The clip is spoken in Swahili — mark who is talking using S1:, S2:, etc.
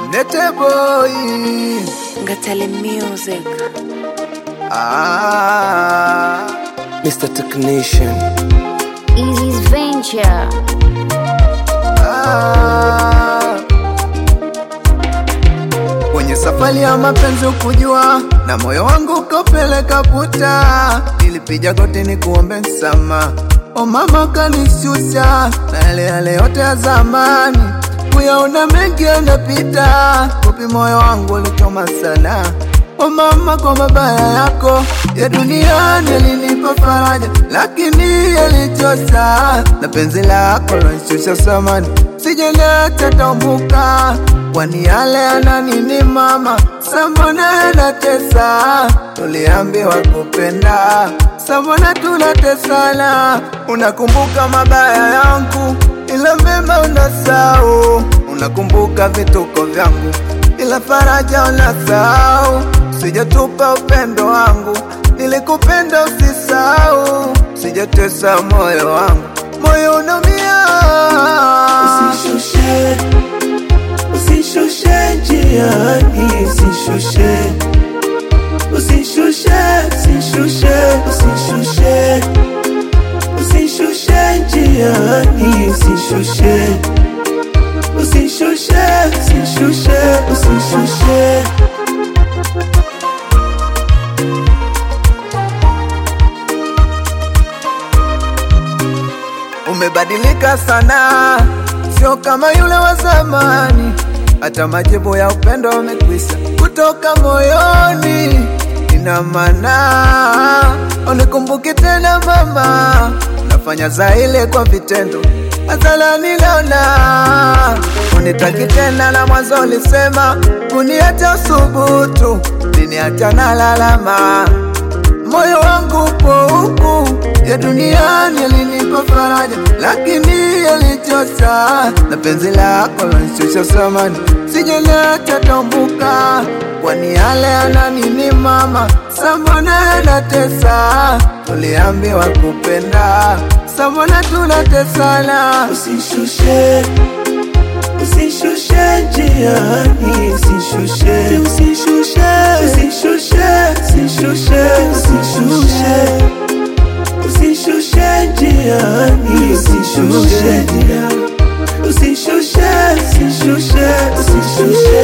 S1: Nete boy
S2: Ngatale Music.
S1: ah.
S3: Mr. Technician.
S4: Easy's Venture.
S1: Ah. Kwenye safari ya mapenzi ukujua na moyo wangu ukapeleka puta, nilipiga goti ni kuombe msama, o mama kanishusha na yale yale yote ya zamani, kuyaona mengi yanapita, kupi moyo wangu ulichoma sana O mama, kwa mabaya yako ya duniani yalinipa faraja, lakini yalichosa na penzi lako lanishusha samani, sijaleta tambuka, kwani yale yana nini mama, sambona yanatesa, tuliambiwa kupenda, sambona tunatesana, unakumbuka mabaya yangu ila mema unasahau, unakumbuka vituko vyangu ila faraja unasahau, sijatupa upendo wangu, nilikupenda usisahau, sijatesa moyo wangu, moyo unaumia.
S5: Usishushe, usishushe njiani, usishushe, usishushe, usishushe, usishushe, usishushe njiani, usishushe, usishushe, usishushe, usishushe.
S1: Umebadilika sana, sio kama yule wa zamani, hata majibu ya upendo yamekwisha kutoka moyoni. Ina maana unikumbuki tena mama, nafanya za ile kwa vitendo, hadharani naona unitaki tena, na mwanzo ulisema kuniacha usubutu, liniacha na lalama moyo wangu upo huku ya duniani yalinipa faraja, lakini yalichosa na penzi lako lanishusha samani, sijaleta tambuka, kwani yale yana nini mama, sambona yanatesa, tuliambiwa kupenda, sambona tunatesana,
S5: Usishushe, usishushe njiani, usishushe, usishushe, usishushe, usishushe, usishushe, usishushe njiani, usishushe, usishushe, usishushe, usishushe.